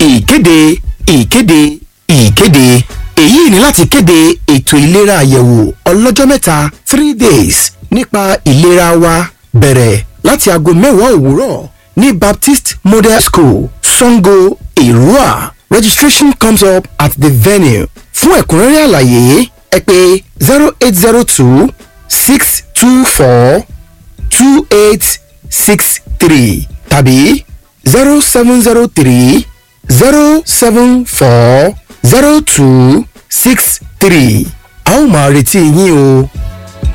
ìkéde ìkéde ìkéde èyí ni láti kéde ètò ìlera àyẹ̀wò ọlọ́jọ́ mẹ́ta three days nípa ìlera wa bẹ̀rẹ̀ láti aago mẹ́wàá òwúrọ̀ ní baptist model school sango ìrúà registration comes up at the venue fún ẹ̀kúnrẹ́rẹ́ àlàyé ẹ pè zero eight zero two six two four two eight six three tàbí zero seven zero three zero seven four zero two six three a ó máa retí yín o.